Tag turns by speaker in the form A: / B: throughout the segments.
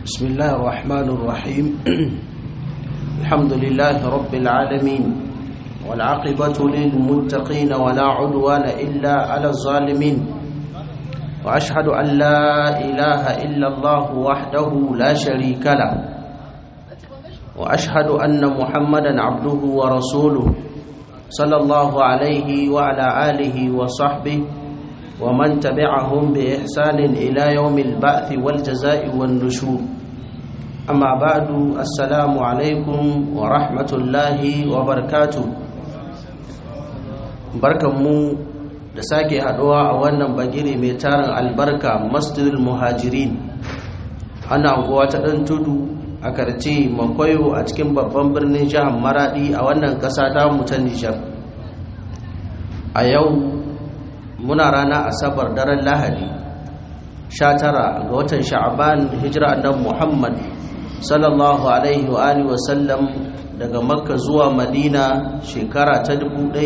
A: بسم الله الرحمن الرحيم الحمد لله رب العالمين والعاقبة للمتقين ولا عدوان إلا على الظالمين وأشهد أن لا إله إلا الله وحده لا شريك له وأشهد أن محمدا عبده ورسوله صلى الله عليه وعلى آله وصحبه ومن تبعهم بإحسان إلى يوم البعث والجزاء والنشور أما بعد السلام عليكم ورحمة الله وبركاته barkanmu da sake haduwa a wannan bagire mai tarin albarka masjidul muhajirin ana anguwa ta ɗan tudu a karce makwayo a cikin babban birnin jihar maradi a wannan ƙasa ta ta nijar a yau muna rana asabar daren lahadi 19 ga watan sha'aban hijira annabi muhammad sallallahu alaihi wa alihi wa sallam daga makka zuwa madina shekara ta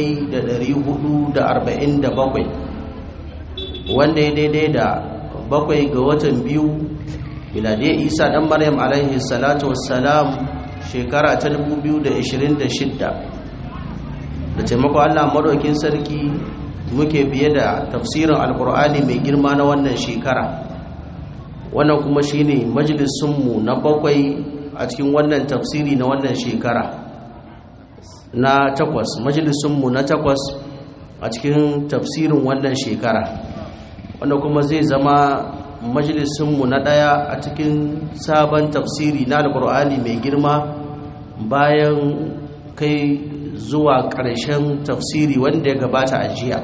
A: 1447 wanda ya daidai da bakwai ga watan biyu miladiyar isa dan maryam alaihi salatu wassalam shekara ta 2026 da taimako allah maɗaukin sarki muke biye da tafsirin alkur'ani mai girma na wannan shekara wannan kuma shine majalisunmu na bakwai a cikin wannan tafsiri na wannan shekara na takwas majalisunmu na takwas a cikin tafsirin wannan shekara wanda kuma zai zama majalisunmu na ɗaya a cikin sabon tafsiri na alkur'ani mai girma bayan kai zuwa ƙarshen tafsiri wanda ya gabata a jiya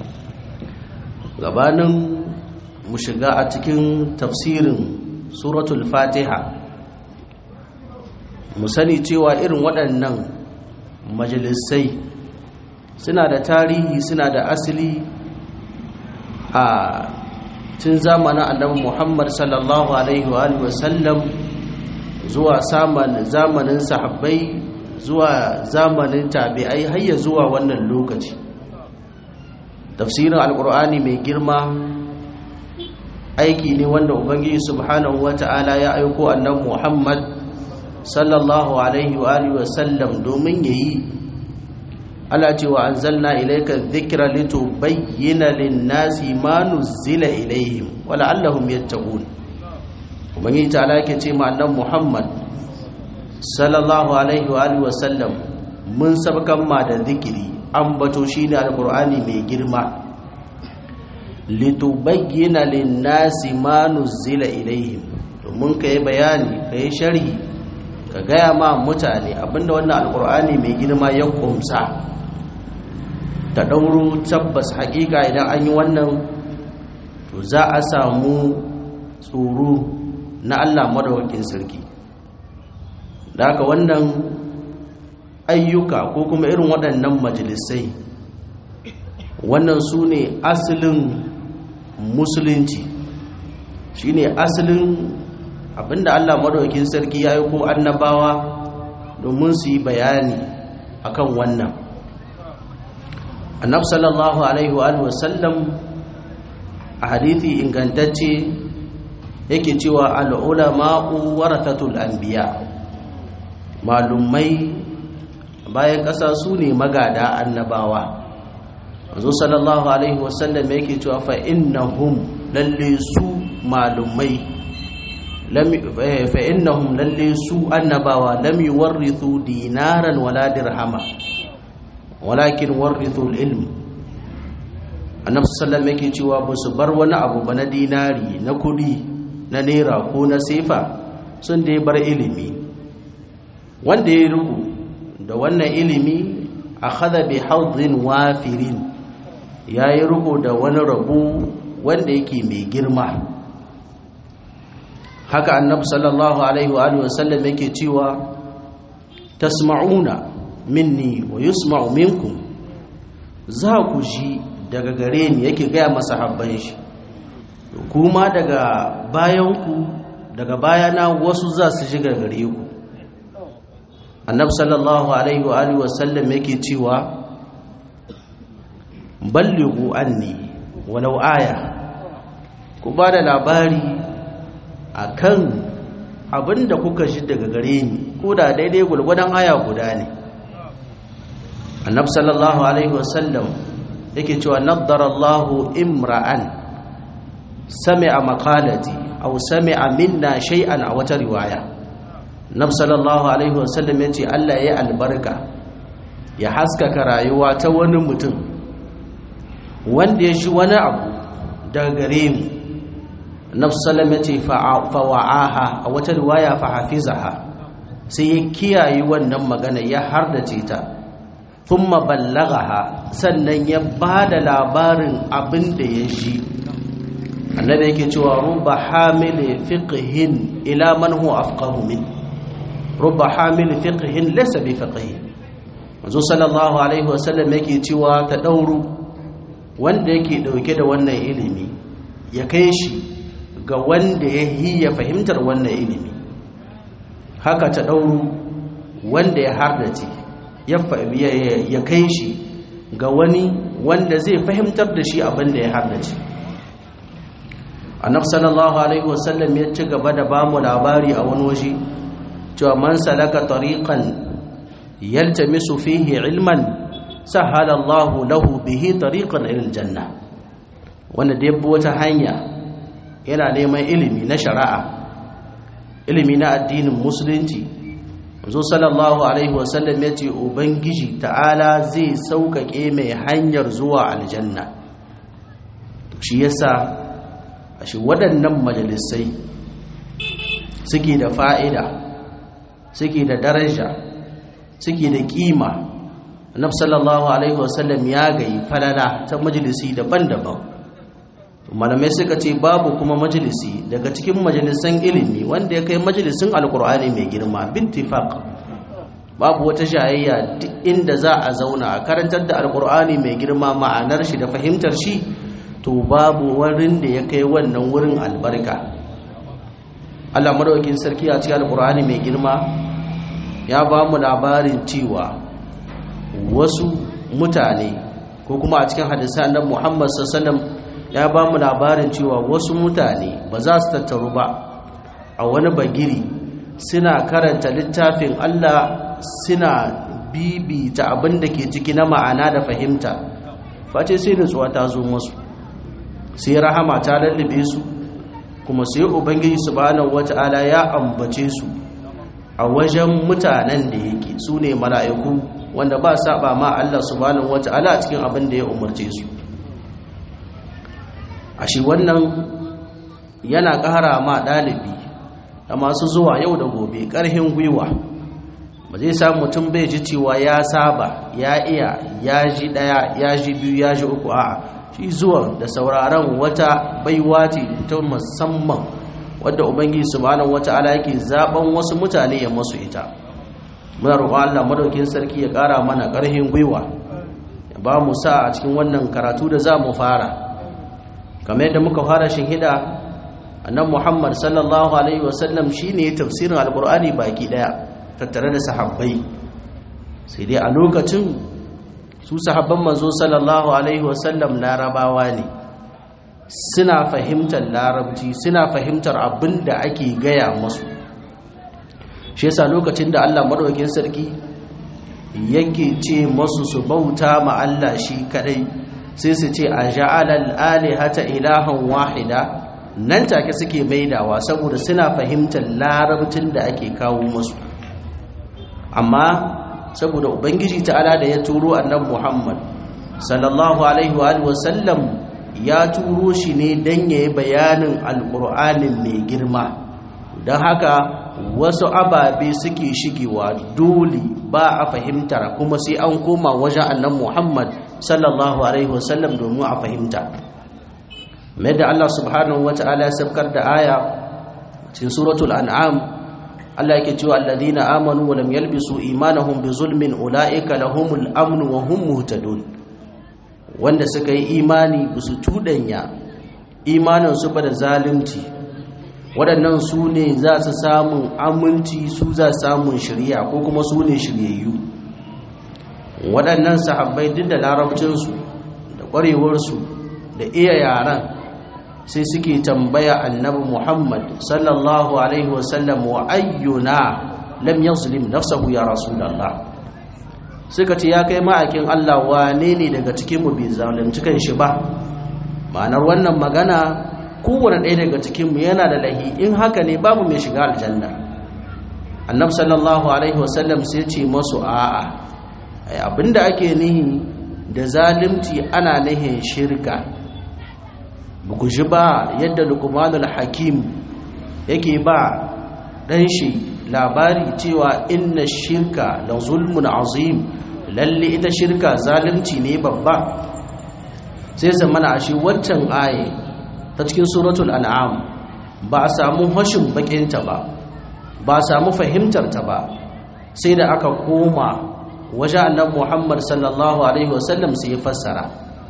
A: gabanin mu shiga a cikin tafsirin suratul fatiha mu sani cewa irin waɗannan majalisai suna da tarihi suna da asali a tun zamanin annabi muhammad sallallahu alaihi wa sallam zuwa zamanin sahabbai zuwa zamanin tabi'ai hayya zuwa wannan lokaci tafsirin alkur'ani mai girma aiki ne wanda ubangiji subhanahu wata'ala ya aiko annabi muhammad sallallahu alaihi wa alihi wa sallam domin yayi ala cewa anzalna ilayka dhikra litubayyana lin-nasi ma nuzila ilayhim wa la'allahum yattaqun ubangiji ta'ala yake ce ma annabi muhammad sallallahu alaihi wa alihi wasallam mun sabkan ma da zikiri an bato shine alqur'ani mai girma litubayyana lin-nasi ma nuzila ilaihim domin kai bayani kai sharhi ka gaya ma mutane abinda wannan alqur'ani mai girma ya kumsa ta dauro tabbas hakika idan an yi wannan to za a samu tsoro na Allah madawakin sarki da haka wannan ayyuka ko kuma irin waɗannan majalisai wannan su ne asalin musulunci shi ne asalin abinda allah maɗaukin sarki ya yi ko annabawa domin su yi bayani akan wannan annab sallallahu alaihi wa sallam a hadithi ingantacce yake cewa al'ulama'u warathatul anbiya malumai bayan ƙasa su ne magada annabawa wanzu sallallahu alaihi wasallam yake cewa fa innahum lalle su malumai fa innahum lalle su annabawa lam yuwarrithu dinaran wala dirhama walakin warrithu ilm annabi sallallahu yake cewa ba su bar wani abu ba na dinari na kudi na naira ko na sefa sun dai bar ilimi wanda ya ruku da wannan ilimi a kada bi haudin wafirin ya yi ruku da wani rabu wanda yake mai girma haka annabi sallallahu alaihi wa sallam yake cewa tasma'una minni wa yusma'u minkum za ku ji daga gare ni yake gaya masa habban shi kuma daga bayanku daga bayana wasu za su shiga gare ku annab sallallahu alaihi wa alihi wasallam yake cewa ballighu anni walau aya ku ba da labari akan abinda kuka ji daga gare ni ko da daidai gulgudan aya guda ne annab sallallahu alaihi wasallam yake cewa naddara Allahu imra'an sami'a maqalati aw sami'a minna shay'an a wata riwaya nab sallallahu alaihi wasallam yace Allah ya albarka ya haskaka rayuwa ta wani mutum wanda ya ji wani abu daga gare mu nab sallam yace fa wa'aha a wata riwaya fa hafizaha sai ya kiyaye wannan magana ya hardace ta thumma ballagaha sannan ya bada labarin abin da ya ji annabi yake cewa rubba hamil fiqhin ila man huwa afqahu min rubba hamil fiqhin laysa bi faqih manzo sallallahu alaihi wasallam yake cewa ta dauru wanda yake dauke da wannan ilimi ya kai shi ga wanda ya yi ya fahimtar wannan ilimi haka ta dauru wanda ya hardace ya kai shi ga wani wanda zai fahimtar da shi abin da ya hardace annab sallallahu alaihi wasallam ya ci gaba da bamu labari a wani waje cewa man salaka tariqan yaltamisu fihi ilman sahala Allahu lahu bihi tariqan ila aljanna wanda da yabbo wata hanya yana neman ilimi na shari'a ilimi na addinin musulunci manzo sallallahu alaihi wasallam ya ce ubangiji ta'ala zai sauƙaƙe mai hanyar zuwa aljanna shi yasa ashe waɗannan majalisai suke da fa'ida suke da daraja suke da ƙima annabi sallallahu alaihi wasallam ya gayi falala ta majalisi daban-daban malamai suka ce babu kuma majalisi daga cikin majalisan ilimi wanda ya kai majalisin alkur'ani mai girma bittifaq babu wata shayayya duk inda za a zauna a karantar da alkur'ani mai girma ma'anar shi da fahimtar shi to babu wurin da ya kai wannan wurin albarka Allah madaukakin sarki a cikin alkur'ani mai girma ya ba mu labarin cewa wasu mutane ko kuma a cikin hadisan nan Muhammad sallallahu alaihi wasallam ya ba mu labarin cewa wasu mutane ba za su tattaru ba a wani bagiri suna karanta littafin Allah suna bibita abin da ke ciki na ma'ana da fahimta face sai nutsuwa ta zo musu sai rahama ta lallabe su kuma sai ubangiji subhanahu wata'ala ya ambace su a wajen mutanen da yake su ne mala'iku wanda ba saba ma Allah subhanahu wata'ala a cikin abin da ya umarce su a shi wannan yana ƙara ma ɗalibi da masu zuwa yau da gobe ƙarhin gwiwa ba zai samu mutum bai ji cewa ya saba ya iya ya ji ɗaya ya ji biyu ya ji uku a shi zuwa da sauraron wata baiwa ce ta musamman wadda ubangiji subhanahu wata'ala yake zaben wasu mutane ya masu ita muna roƙon Allah madaukin sarki ya ƙara mana ƙarhin gwiwa ya ba mu sa a cikin wannan karatu da za mu fara kamar yadda muka fara shinhida annan muhammad sallallahu alaihi wasallam shine tafsirin alkur'ani baki daya tattare da sahabbai sai dai a lokacin su sahabban manzo sallallahu alaihi wasallam larabawa ne suna fahimtar larabci suna fahimtar abin da ake gaya musu shi yasa lokacin da Allah madaukakin sarki yake ce masu su bauta ma Allah shi kadai sai su ce a ja'alal alihata ilahan wahida nan take suke maidawa saboda suna fahimtar larabcin da ake kawo musu amma saboda ubangiji ta'ala da ya turo annabi Muhammad sallallahu alaihi wa alihi wasallam ya turo shi ne dan yayi bayanin alqur'anin mai girma don haka wasu ababe suke shigewa dole ba a fahimtar kuma sai an koma wajen annabi Muhammad sallallahu alaihi wasallam domin a fahimta mai da Allah subhanahu wata'ala ya sabkar da aya cikin suratul an'am Allah yake cewa alladhina amanu wa lam yalbisu imanahum bi zulmin ulaika lahumul amn wa hum muhtadun wanda suka yi imani bisu tudanya imanin su ba da zalunci waɗannan su ne za su samun aminci su za samun shirya ko kuma su ne shiryayyu waɗannan sahabbai duk da larabcinsu da ƙwarewarsu da iya yaran sai suke tambaya annabi muhammad sallallahu alaihi wasallam wa ayyuna lam yazlim nafsahu ya rasulullah suka ce ya kai ma'aikin Allah wane ne daga cikin mu bai zalunci kan shi ba ma'anar wannan magana kowane ɗaya daga cikin mu yana da lahi in haka ne babu mai shiga aljanna annab sallallahu alaihi wasallam sai ce masu a'a abinda ake nihi da zalimci ana nihin shirka buku ji ba yadda lukmanul hakim yake ba ɗan shi labari cewa inna shirka la zulmun azim lalle ita shirka zalimci ne babba sai zamana a shi waccan aye ta cikin suratul an'am ba a samu hashin bakinta ba ba samu fahimtarta ba sai da aka koma waje annan muhammad sallallahu alaihi wasallam sai ya fassara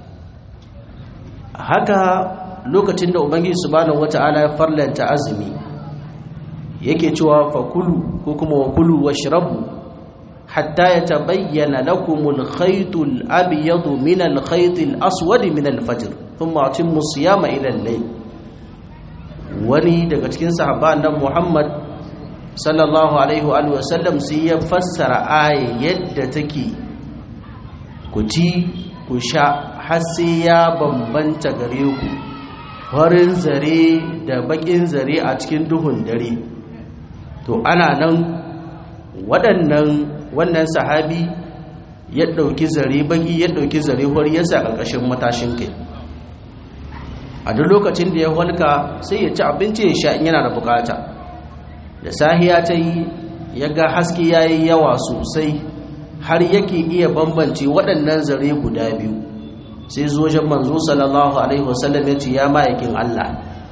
A: haka lokacin da ubangiji subhanahu wata'ala ya farlanta azumi yake cewa fakulu ko kuma wakulu washrabu hatta yatabayyana lakumul khaytul abyadu min al khaytil aswadi min al fajr thumma atimmu siyama ila al-layl wani daga cikin sahabban nan muhammad sallallahu alaihi wa sallam sai ya fassara aya yadda take ku ci ku sha har sai ya bambanta gare ku farin zare da bakin zare a cikin duhun dare to ana nan waɗannan wannan sahabi ya ɗauki zare baki ya ɗauki zare har ya sa ƙarƙashin matashin kai a duk lokacin da ya walka sai ya ci abinci ya sha in yana da bukata da sahiya ta yi ya ga haske ya yi yawa sosai har yake iya bambance waɗannan zare guda biyu sai zojen manzo sallallahu alaihi wasallam ya ce ya ma'aikin Allah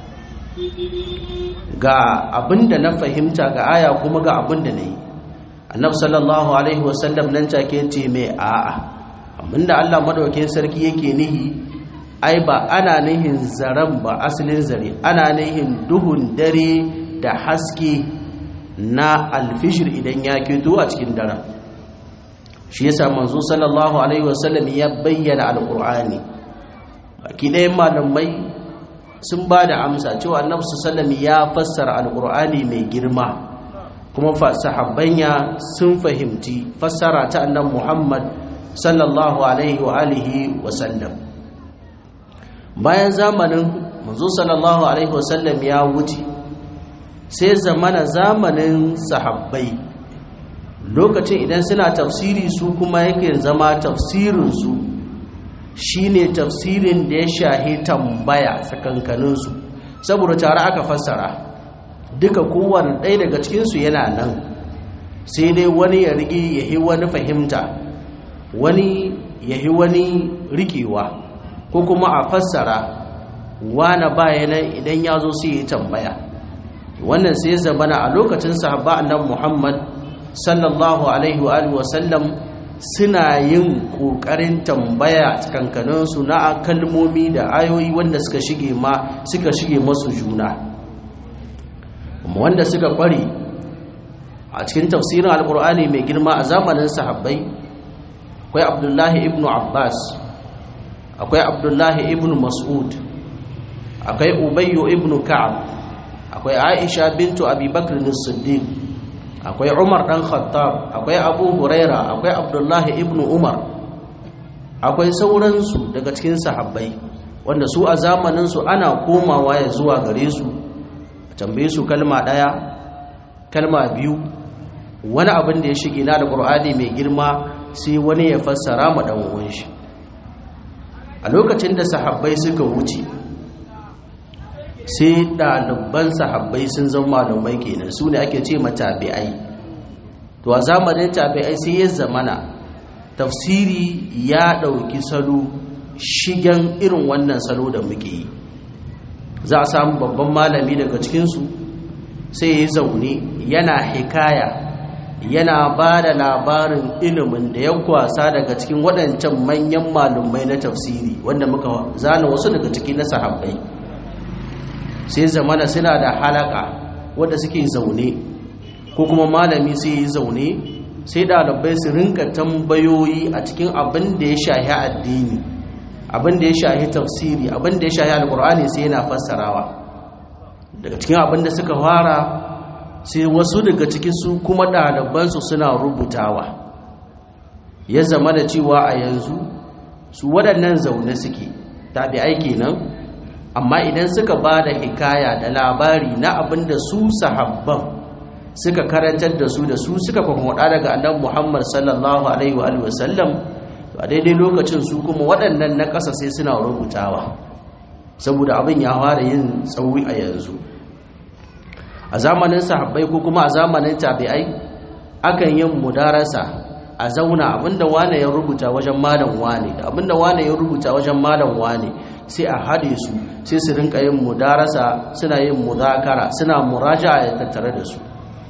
A: ga abinda na fahimta ga aya kuma ga abinda na yi annabi sallallahu alaihi wasallam nan take ce mai a'a abinda Allah madaukakin sarki yake nihi ai ba ana nihin zaren ba asalin zare ana nihin duhun dare da haske na alfishir idan ya keto a cikin daren shi yasa manzo sallallahu alaihi wasallam ya bayyana alqur'ani baki ɗayan malamai sun ba da amsa cewa annabi sallallahu ya fassara alqur'ani mai girma kuma sahabbanya sun fahimci fassara ta annabi Muhammad sallallahu alaihi wa alihi wa sallam bayan zamanin manzo sallallahu alaihi wa sallam ya wuce sai zamana zamanin sahabbai lokacin idan suna tafsiri su kuma yake zama tafsirinsu shine tafsirin da ya shahi tambaya tsakankaninsu saboda tare aka fassara duka kowane ɗaya daga cikinsu yana nan sai dai wani ya rige ya yi wani fahimta wani ya yi wani rikewa ko kuma a fassara wane bayanan idan ya zo sai ya tambaya wannan sai zamana a lokacin sahabba annabi Muhammad sallallahu alaihi wa sallam suna yin kokarin tambaya tsakankanin su na kalmomi da ayoyi wanda suka shige ma suka shige masu juna wanda suka kware a cikin tafsirin alkur'ani mai girma a zamanin sahabbai akwai abdullahi ibnu abbas akwai abdullahi ibnu mas'ud akwai ubayyu ibnu ka'ab akwai aisha bintu abubakar siddiq akwai umar dan khattab akwai abu huraira akwai abdullahi ibn umar akwai sauransu daga cikin sahabbai wanda su a zamaninsu ana komawa ya zuwa gare su a tambaye su kalma ɗaya kalma biyu wani abin da ya shige na da ƙur'ani mai girma sai wani ya fassara ma ɗan uwan shi a lokacin da sahabbai suka wuce sai ɗaliban sahabbai sun zama malamai kenan su ne ake ce tabi'ai to a zamanin tabi'ai sai ya zamana tafsiri ya ɗauki salo shigen irin wannan salo da muke yi za a samu babban malami daga cikinsu sai ya zaune yana hikaya yana ba da labarin ilimin da ya kwasa daga cikin waɗancan manyan malumai na tafsiri wanda muka zana wasu daga ciki na sahabbai sai zamana suna da halaka wadda suke zaune ko kuma malami sai yi zaune sai ɗalibai su rinka tambayoyi a cikin abin da ya shahi addini abin da ya shahi tafsiri abin da ya shahi alkur'ani sai yana fassarawa daga cikin abin da suka fara sai wasu daga cikin su kuma ɗalibansu suna rubutawa ya zama da cewa a yanzu su waɗannan zaune suke tabi'ai kenan amma idan suka ba da hikaya da labari na abin da su sahabban suka karantar da su da su suka kwamwada daga annabi Muhammad sallallahu alaihi wa alihi wasallam a daidai lokacin su kuma waɗannan na ƙasa sai suna rubutawa saboda abin ya fara yin tsauri a yanzu a zamanin sahabbai ko kuma a zamanin tabi'ai akan yin mudarasa a zauna abinda wane ya rubuta wajen malam wane da abinda wane ya rubuta wajen malam wane sai a haɗe su sai su rinka yin mudarasa suna yin muzakara suna muraja'a ya tattare da su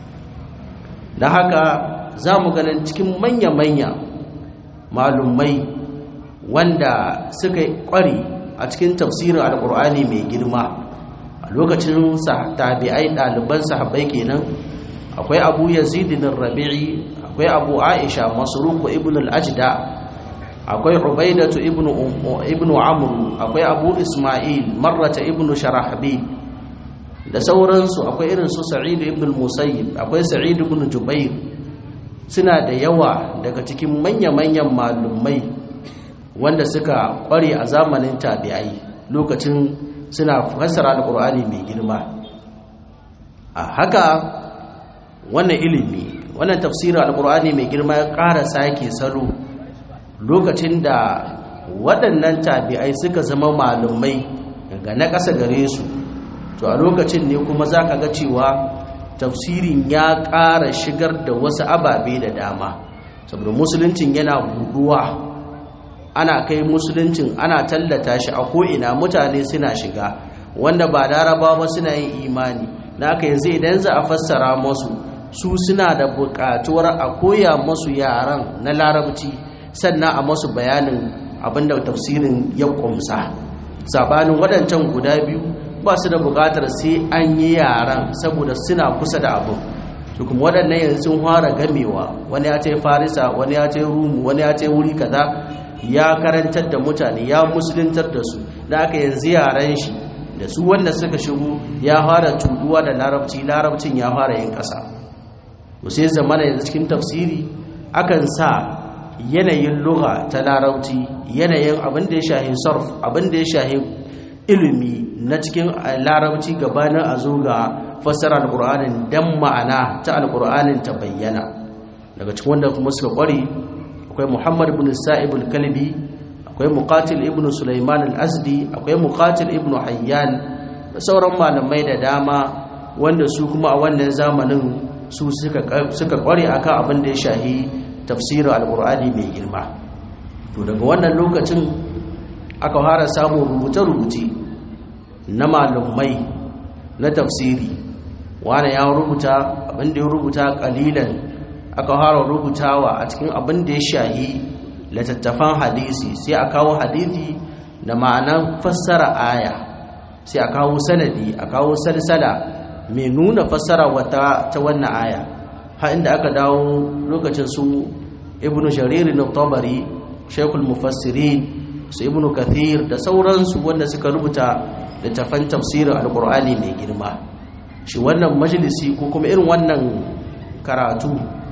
A: da haka za mu ganin cikin manya-manya malumai wanda suka kware a cikin tafsirin alkur'ani mai girma a lokacin tabi'ai ɗaliban sahabbai kenan akwai abu yazidin rabi'i akwai abu aisha masruku ibn al-ajda akwai ubaidatu ibn ibn amr akwai abu isma'il marrata ibn sharahbi da sauransu akwai irin su sa'id ibn al-musayyib akwai sa'id ibn jubair suna da yawa daga cikin manya-manyan malumai wanda suka kware a zamanin tabi'ai lokacin suna fassara alqur'ani mai girma a haka wannan ilimi wannan tafsirin alqur'ani mai girma ya ƙara sake salo lokacin da waɗannan tabi'ai suka zama malumai ga na ƙasa gare su to a lokacin ne kuma za ka ga cewa tafsirin ya ƙara shigar da wasu ababe da dama saboda musuluncin yana buduwa ana kai musuluncin ana tallata shi a ko'ina mutane suna shiga wanda ba laraba ba suna yin imani na aka yanzu idan za a fassara masu su suna da buƙatuwar a koya masu yaran na larabci sannan a masu bayanin abinda tafsirin ya ƙumsa sabanin waɗancan guda biyu ba su da bukatar sai an yi yaran saboda suna kusa da abin su kuma waɗannan yanzu sun fara gamewa wani ya ce farisa wani ya ce rumu wani ya ce wuri kaza ya karantar da mutane ya musuluntar da su da aka yanzu yaran shi da su wanda suka shigo ya fara tuduwa da larabci larabcin ya fara yin ƙasa sai zamana yanzu cikin tafsiri akan sa yanayin lugha ta larabci yanayin abin da ya shahi sarf abin da ya shahi ilimi na cikin larabci gabanin a zo ga fassara alƙur'anin dan ma'ana ta alƙur'anin ta bayyana daga cikin wanda kuma suka ƙware akwai muhammad ibn sa'ib al-kalbi akwai muqatil ibn sulaiman al-azdi akwai muqatil ibn hayyan da sauran malamai da dama wanda su kuma a wannan zamanin su suka suka ƙware akan abin da ya shahi tafsirin alƙur'ani mai girma to daga wannan lokacin aka fara samun rubuce-rubuce na malumai na tafsiri wani ya rubuta abinda ya rubuta kalilan aka fara rubutawa a cikin abin da ya shahi littattafan hadisi sai a kawo hadisi da ma'anan fassara aya sai a kawo sanadi a kawo salsala mai nuna fassara wata ta wannan aya har inda aka dawo lokacin su ibnu jaririn tabari shekul mufassirin su ibnu kathir da sauransu wanda suka rubuta littafan tafsirin alkur'ani mai girma shi wannan majalisi ko kuma irin wannan karatu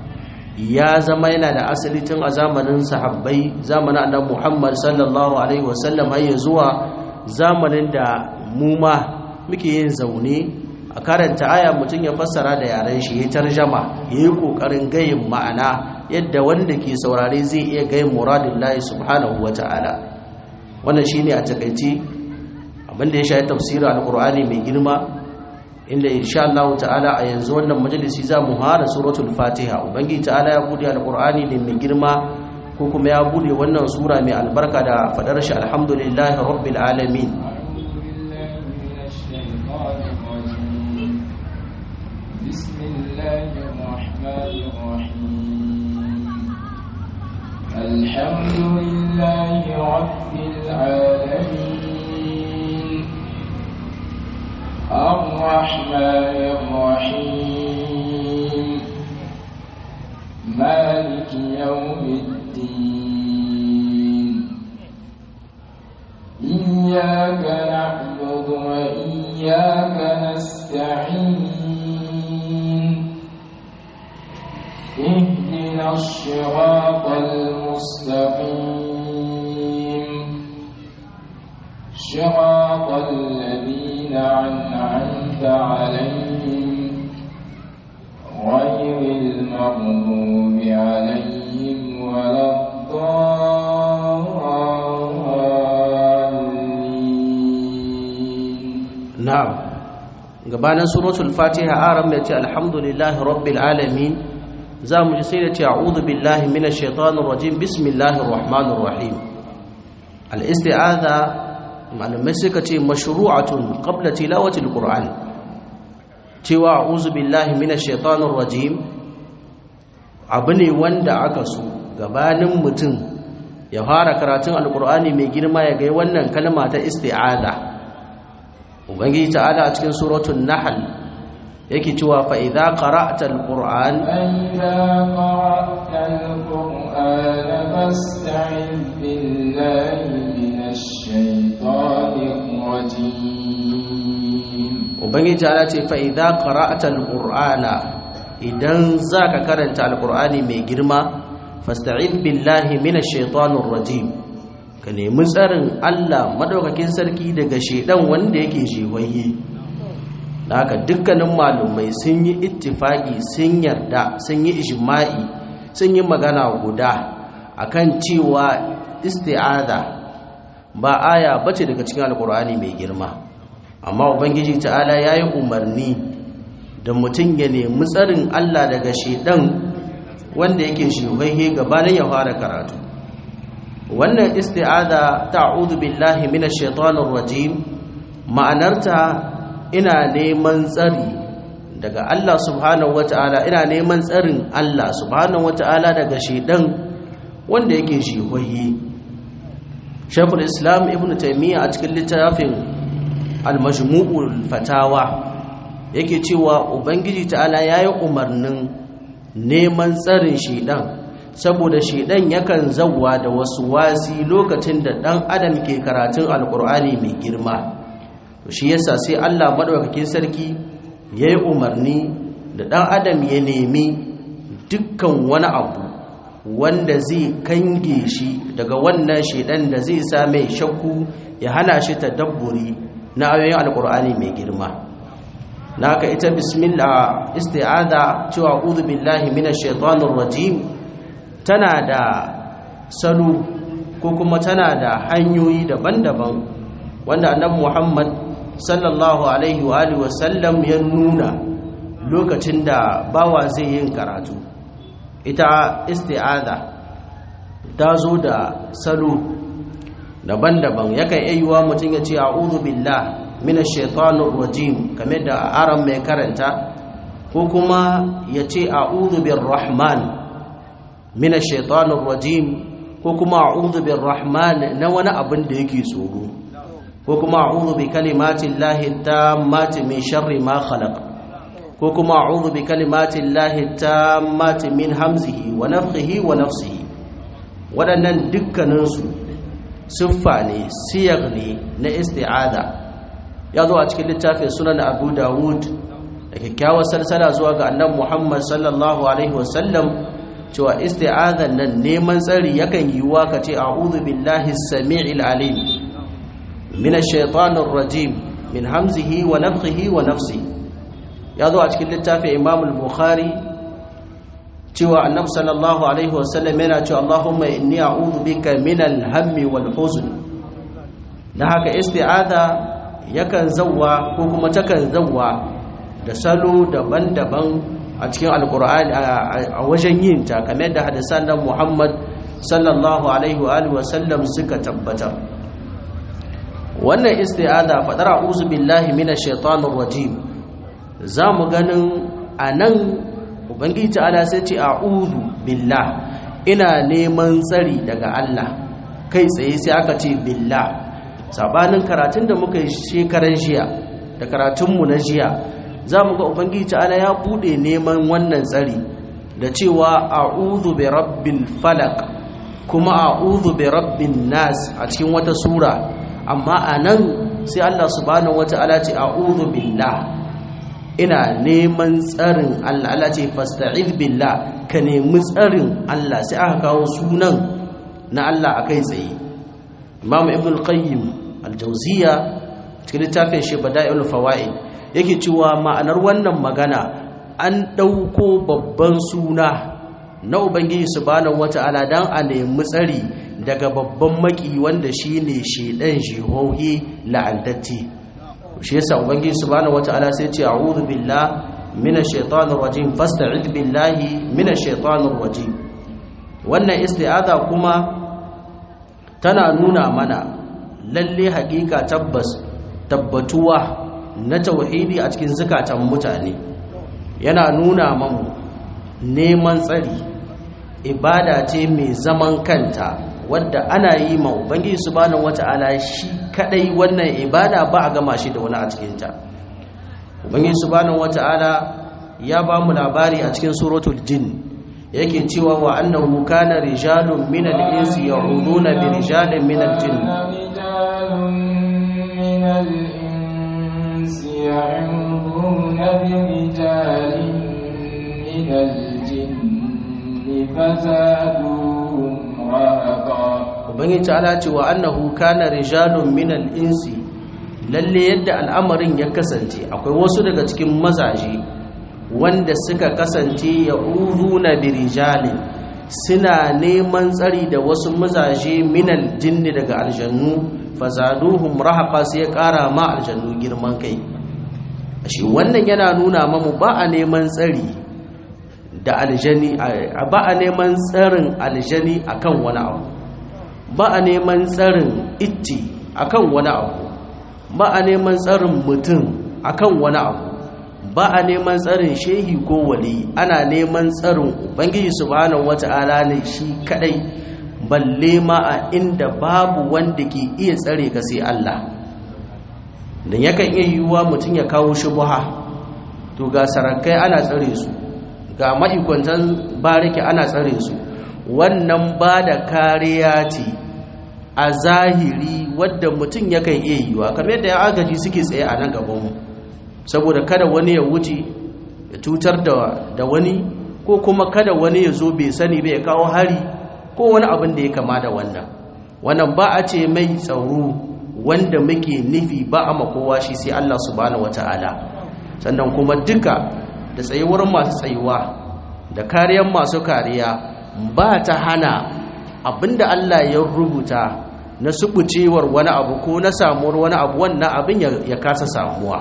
A: ya zama yana da asali tun a zamanin sahabbai zamanin annabi Muhammad sallallahu alaihi wasallam har ya zuwa zamanin da mu ma muke yin zaune a karanta aya mutum ya fassara da yaren shi ya tarjama ya yi kokarin gayin ma'ana yadda wanda ke saurare zai iya gayin muradin lahi subhanahu wa ta'ala wannan shine a takaice abinda ya shafi tafsirin alkur'ani mai girma inda insha Allah ta'ala a yanzu wannan majalisi za mu fara suratul fatiha ubangiji ta'ala ya bude alkur'ani ne mai girma ko kuma ya bude wannan sura mai albarka da fadar shi alhamdulillahi rabbil alamin
B: بسم الله الرحمن الرحيم الحمد لله رب العالمين الرحمن الرحيم مالك يوم الدين اهدنا الصراط المستقيم صراط الذين أنعمت عليهم غير المغضوب عليهم ولا الضالين
A: na'am gabanin suratul fatiha aram ya ce alhamdulillahi rabbil alamin za mu ji sai da ce a'udhu billahi minash shaitanir rajim bismillahir rahmanir rahim al-isti'adha malamai suka ce mashru'atun qabla tilawati al-qur'an cewa a'udhu billahi minash shaitanir rajim abu ne wanda aka so gabanin mutum ya fara karatun alqur'ani mai girma ya ga wannan kalma ta isti'adha ubangiji ta'ala a cikin suratul nahl yake cewa fa idza qara'ta alquran
B: فإذا قرأت القرآن فاستعذ بالله من الشيطان الرجيم
A: ubangiji ta'ala ce fa idza qara'ta alqur'ana idan zaka karanta alqur'ani mai girma fasta'id billahi minash shaitanir rajim ka nemi tsarin Allah madaukakin sarki daga shedan wanda yake jewaye da haka dukkanin malumai sun yi ittifaki sun yarda sun yi ijma'i sun yi magana guda akan cewa isti'aza ba aya bace daga cikin alkur'ani mai girma amma ubangiji ta'ala yayi umarni da mutum ya nemi tsarin Allah daga shedan wanda yake jewaye gabanin ya fara karatu wannan isti'aza ta'udhu billahi minash shaitanir rajim ma'anarta ina neman tsari daga Allah subhanahu wata'ala ina neman tsarin Allah subhanahu wata'ala daga shedan wanda yake shihoyi Shaykhul Islam Ibn Taymiyyah a cikin littafin Al-Majmu'ul Fatawa yake cewa Ubangiji ta'ala yayi umarnin neman tsarin shedan saboda shedan yakan zawwa da wasu wasi lokacin da dan adam ke karatun alkur'ani mai girma shi yasa sai Allah madaukakin sarki yayi umarni da dan adam ya nemi dukkan wani abu wanda zai kange shi daga wannan shedan da zai sa mai shakku ya hana shi tadabburi na ayoyin alkur'ani mai girma naka ita bismillah isti'aza cewa a'udhu billahi minash shaitanir rajim tana da salo ko kuma tana da hanyoyi daban-daban wanda annabi Muhammad sallallahu alaihi wa alihi wasallam ya nuna lokacin da bawa zai yin karatu ita isti'aza ta zo da salo daban-daban yakan ayyuwa mutum ya ce a'udhu billah minash shaitanir rajim kamar da aran mai karanta ko kuma ya ce a'udhu birrahman min ash-shaytanir rajim ko kuma a'udhu birrahman na wani abin da yake tsoro ko kuma a'udhu bi kalimati llahi tammati min sharri ma khalaq ko kuma a'udhu bi kalimati llahi tammati min hamzihi wa nafthihi wa nafsihi waɗannan dukkanin su siffa ne siyar ne na isti'ada ya zo a cikin littafin sunan abu dawud da kyakkyawar salsala zuwa ga annabi muhammad sallallahu alaihi wasallam cewa isti'azan nan neman tsari yakan yiwuwa ka ce a'udhu billahi samii'il alim min ash-shaytanir rajim min hamzihi wa nafthihi wa nafsihi ya zo a cikin littafin imam al-bukhari cewa annabi sallallahu alaihi wasallam yana cewa allahumma inni a'udhu bika min al-hammi wal huzn dan haka isti'aza yakan zawwa ko kuma takan zawwa da salo daban-daban a cikin alkur'ani a wajen yin ta kamar da hadisan nan Muhammad sallallahu alaihi wa alihi wasallam suka tabbatar wannan isti'aza fadar a'udhu billahi minash shaitanir rajim zamu ganin anan ubangiji ta'ala sai ce a'udhu billah ina neman tsari daga Allah kai tsaye sai aka ce billah sabanin karatun da muka yi shekaran jiya da karatunmu na jiya za mu ga ubangiji ta'ala ya bude neman wannan tsari da cewa a'udhu bi rabbil falaq kuma a'udhu bi rabbin nas a cikin wata sura amma anan sai Allah subhanahu wata'ala ce a'udhu billah ina neman tsarin Allah Allah ce fasta'id billah ka nemi tsarin Allah sai aka kawo sunan na Allah akai tsaye Imam Ibn Qayyim al-Jawziyya cikin littafin shi Bada'il Fawaid yake cewa ma'anar wannan magana an dauko babban suna na Ubangiji subhanahu wata'ala dan a nemi tsari daga babban maki wanda shine shedan jihohi la'antatti shi yasa ubangiji subhanahu wataala sai ce a'udhu billahi minash shaitanir rajim fasta'id billahi minash shaitanir rajim wannan isti'aza kuma tana nuna mana lalle hakika tabbas tabbatuwa na tauhidi a cikin zakatan mutane yana nuna mamu neman tsari ibada ce mai zaman kanta wadda ana yi ma ubangiji subhanahu wata'ala shi kadai wannan ibada ba a gama shi da wani a cikinta ubangiji subhanahu wata'ala ya ba mu labari a cikin suratul jin yake cewa wa annahu kana rijalun min al-insi ya'uduna bi rijalin min al-jin
B: فزادوهم رهقا
A: ubangiji ta'ala ce wa annahu kana rijalun minal insi lalle yadda al'amarin ya kasance akwai wasu daga cikin mazaje wanda suka kasance ya uruna bi rijalin suna neman tsari da wasu mazaje minal jinni daga aljannu fazaduhum rahaqa sai ya kara ma aljannu girman kai shi wannan yana nuna mamu ba a neman tsari da aljani ba a neman tsarin aljani akan wani abu ba a neman tsarin itti akan wani abu ba a neman tsarin mutum akan wani abu ba a neman tsarin shehi ko wali ana neman tsarin ubangiji subhanahu wata'ala ne shi kadai balle ma a inda babu wanda ke iya tsare ka sai Allah dan yakan iya yiwuwa mutum ya kawo shubha to ga sarakai ana tsare su ga ma'aikatan bariki ana tsare su wannan ba da kariya ce a zahiri wadda mutum yakan iya yiwa kamar yadda ya agaji suke tsaye a nan gabanmu saboda kada wani ya wuce ya cutar da wani ko kuma kada wani ya zo bai sani bai kawo hari ko wani abin da ya kama da wannan wannan ba a ce mai tsaro wanda muke nufi ba a makowa shi sai Allah subhanahu wata'ala sannan kuma duka da tsayuwar masu tsayuwa da kariyar masu kariya ba ta hana abinda Allah ya rubuta na subucewar wani abu ko na samuwar wani abu wannan abin ya kasa samuwa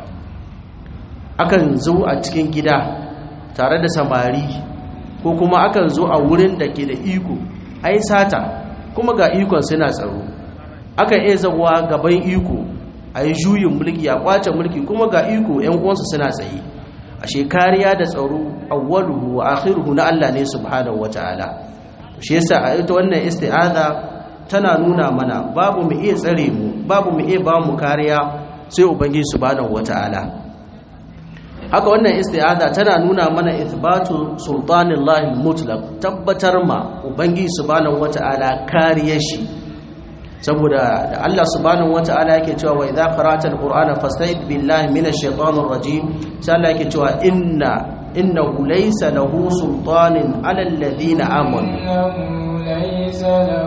A: akan zo a cikin gida tare da samari ko kuma akan zo a wurin da ke da iko ai sata kuma ga ikon suna tsaro akan iya zawa gaban iko a yi juyin mulki a kwace mulki kuma ga iko 'yan uwansu suna tsaye ashe kariya da tsaro awwaluhu wa akhiruhu na Allah ne subhanahu wataala shi yasa a ita wannan isti'aza tana nuna mana babu mu iya tsare mu babu mu iya ba mu kariya sai ubangiji subhanahu wataala haka wannan isti'aza tana nuna mana ithbatu sultanillahi mutlaq tabbatar ma ubangiji subhanahu wataala kariyar shi saboda da Allah subhanahu wata'ala yake cewa wa idza qara'ta alqur'ana fasta'id billahi minash shaitanir rajim sai Allah yake cewa inna innahu laysa lahu sultanin 'ala alladhina amanu
B: إنه ليس له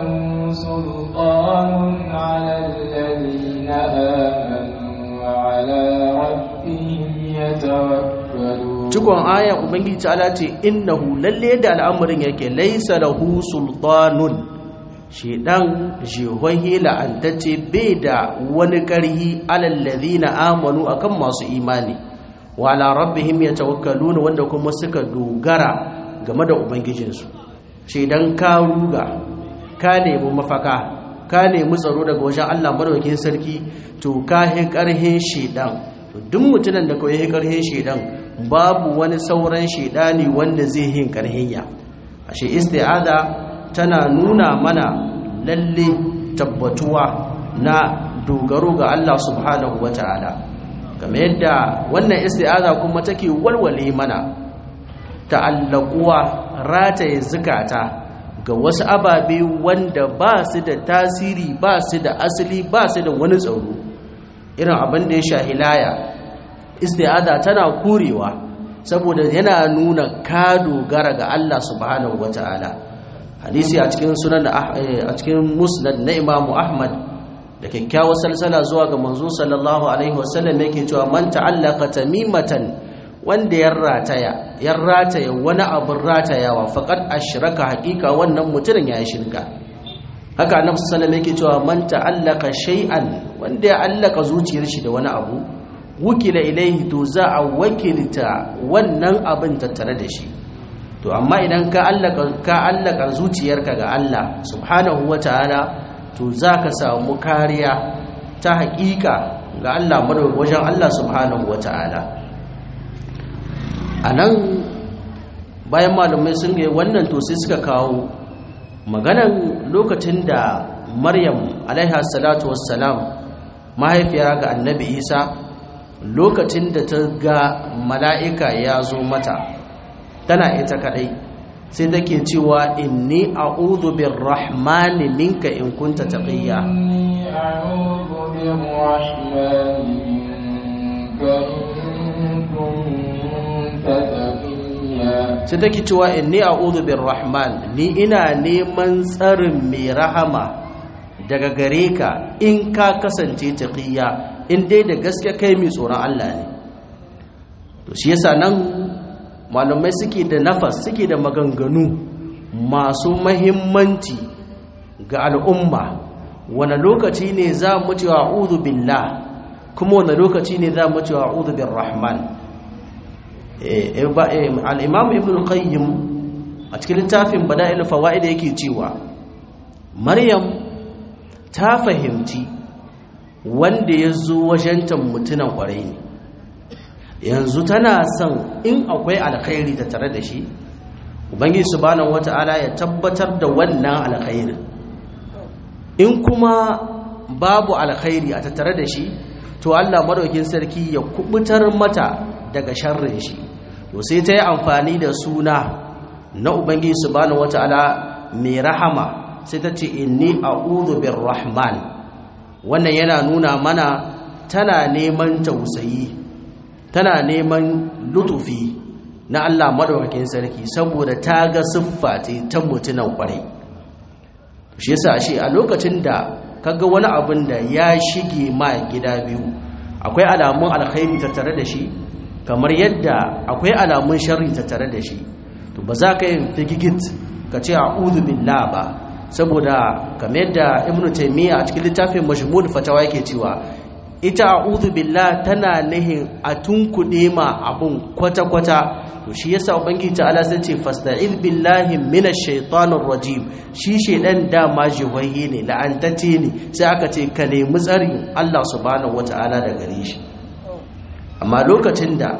B: سلطان على الذين آمنوا وعلى ربهم يتوكلون
A: cikon aya ubangiji ta'ala ce innahu lalle da al'amarin yake laysa lahu sultanun shedan jehohi la'antacce bai da wani ƙarhi alallazina amanu akan masu imani wa ala rabbihim yatawakkaluna wanda kuma suka dogara game da ubangijinsu shedan ka ruga ka nemi mafaka ka nemi tsaro daga wajen Allah madaukakin sarki to ka hi ƙarhin shedan to duk mutumin da kawai hi ƙarhin shedan babu wani sauran shedani wanda zai hin ƙarhin ya ashe isti'ada tana nuna mana lalle tabbatuwa na dogaro ga Allah subhanahu wata'ala kamar yadda wannan isti'aza kuma take walwale mana ta'allaquwa rataye zukata ga wasu ababe wanda ba su da tasiri ba su da asali ba su da wani tsaro irin abin da ya shahilaya isti'aza tana kurewa saboda yana nuna ka dogara ga Allah subhanahu wata'ala hadisi a cikin sunan a cikin musnad na Imam Ahmad da kyakkyawar salsala zuwa ga manzo sallallahu alaihi wasallam yake cewa man ta'allaka tamimatan wanda ya rataya ya rataya wani abin ratayawa faqad ashraka haqiqa wannan mutumin ya shirka haka annabi sallallahu alaihi yake cewa man ta'allaka shay'an wanda ya allaka zuciyar shi da wani abu wukila ilaihi to za a wakilta wannan abin tattare da shi to amma idan ka allaka ka allaka zuciyarka ga Allah subhanahu wataala to za ka samu kariya ta haƙiƙa ga Allah wajen Allah subhanahu wa ta'ala a nan bayan malamai sun gai wannan to sai suka kawo maganan lokacin da maryam alaiha salatu wassalam mahaifiya ga annabi isa lokacin da ta ga mala'ika ya zo mata tana ita kadai sai take cewa inni a'udhu birrahmani minka in kunta taqiya
B: إني أعوذ بالرحمن منك إن كنت تقيا
A: sai take cewa inni a'udhu birrahman ni ina neman tsarin mai rahama daga gare ka in ka kasance taqiya in dai da gaske kai mai tsoron Allah ne to shi yasa nan malamai suke da nafas suke da maganganu masu mahimmanci ga al'umma wane lokaci ne za mu ce a'udhu billah kuma wane lokaci ne za mu ce a'udhu birrahman al-imam ibn al-qayyim a cikin littafin bada'il fawaid yake cewa maryam ta fahimci wanda ya zo wajen mutunan kwarai ne yanzu tana son in akwai alkhairi ta tare da shi ubangiji subhanahu wata'ala ya tabbatar da wannan alkhairi in kuma babu alkhairi a tattare da shi to Allah madaukin sarki ya kubutar mata daga sharrin shi to sai ta yi amfani da suna na ubangiji subhanahu wata'ala mai rahama sai ta ce inni a'udhu birrahman wannan yana nuna mana tana neman tausayi tana neman lutufi na Allah madaukakin sarki saboda ta ga siffa ta mutunan kwarai shi yasa shi a lokacin da kaga wani abin da ya shige ma gida biyu akwai alamun alkhairi tattare da shi kamar yadda akwai alamun sharri tattare da shi to ba za ka yi figigit ka ce a'udhu billah ba saboda kamar yadda ibnu taymiya a cikin littafin majmul fatawa yake cewa ita a'udhu billah tana nihin a tunkuɗe ma abun kwata-kwata to shi yasa ubangiji ta'ala sai ce fasta'id billahi minash shaitanir rajim shi shedan dama jiwaye ne la'antacce ne sai aka ce ka nemi tsarin Allah subhanahu wata'ala da gare shi amma lokacin da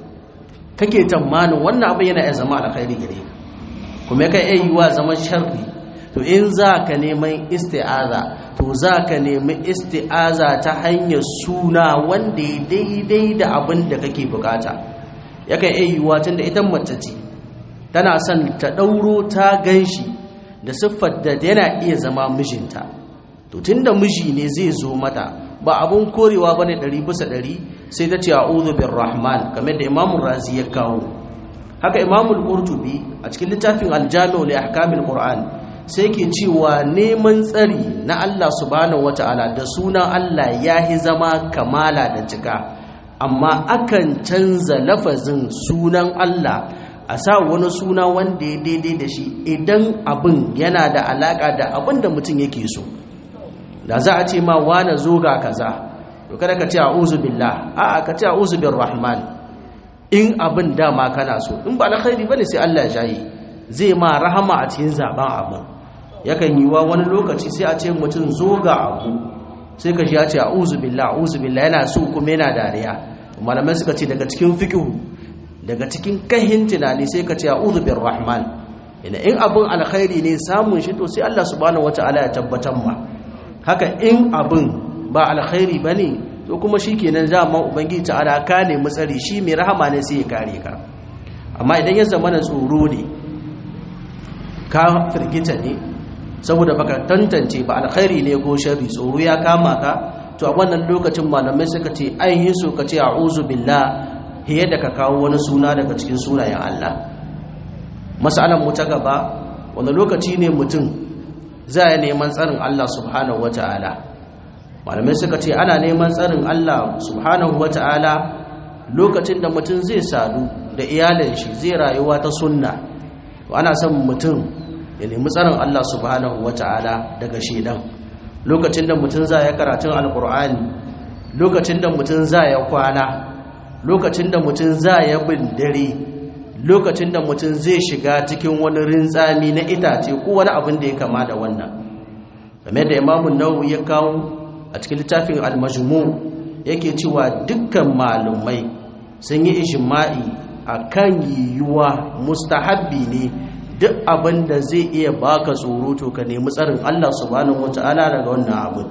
A: kake tamanin wannan abu yana iya zama alkhairi gare ka kuma kai iya yiwa zaman sharri to in za ka neman isti'aza to za ka nemi isti'aza ta hanyar suna wanda ya daidai da abin da kake bukata yakan iya yiwuwa tun da ita mace ce tana son ta ɗauro ta gan shi da siffar da yana iya zama mijinta to tun da miji ne zai zo mata ba abun korewa ba ne ɗari bisa ɗari sai ta ce a bin rahman kamar da imamun razi ya kawo haka imamul qurtubi a cikin littafin aljami'u li ahkamil qur'an sai ke cewa neman tsari na Allah subhanahu wata'ala da sunan Allah yahi zama kamala da cika amma akan canza lafazin sunan Allah a sa wani suna wanda ya daidai da shi idan abin yana da alaka da abin da mutum yake so da za a ce ma wane zo ga kaza to kada ka ce a'udhu billah a'a ka ce a'udhu birrahman in abin dama kana so in ba alkhairi bane sai Allah ya jaye zai ma rahama a cikin zaben abin yakan yi wa wani lokaci sai a ce mutum zo ga abu sai ka shi ya ce a'udhu billah a'udhu billah yana so kuma yana dariya malamai suka ce daga cikin fiqh daga cikin kahin tunani sai ka ce a'udhu birrahman ina in abin alkhairi ne samun shi to sai Allah subhanahu wataala ya tabbatar ma haka in abin ba alkhairi bane to kuma shikenan zaman ubangiji ta'ala ka ne mutsari shi mai rahama ne sai ya kare ka amma idan ya zama na tsoro ne ka firgita ne saboda baka tantance ba alkhairi ne ko sharri tsoro ya kama ka to a wannan lokacin malamai suka ce ai hiso ka ce a'udhu billah hiye da ka kawo wani suna daga cikin sunayen Allah masalan mu ta gaba wanda lokaci ne mutum za ya neman tsarin Allah subhanahu wata'ala malamai suka ce ana neman tsarin Allah subhanahu wata'ala lokacin da mutum zai sadu da iyalin shi zai rayuwa ta sunna ana son mutum ya nemi tsarin Allah subhanahu wata'ala daga shedan lokacin da mutum za ya karatun alkur'ani lokacin da mutum za ya kwana lokacin da mutum za ya bin dare lokacin da mutum zai shiga cikin wani rintsami na itace ko wani abin da ya kama da wannan game da imamun nawawi ya kawo a cikin littafin al-majmu yake cewa dukkan malumai sun yi ijma'i akan yiwuwa mustahabbi ne duk abin da zai iya baka tsoro to ka nemi tsarin Allah subhanahu wata'ala daga wannan abin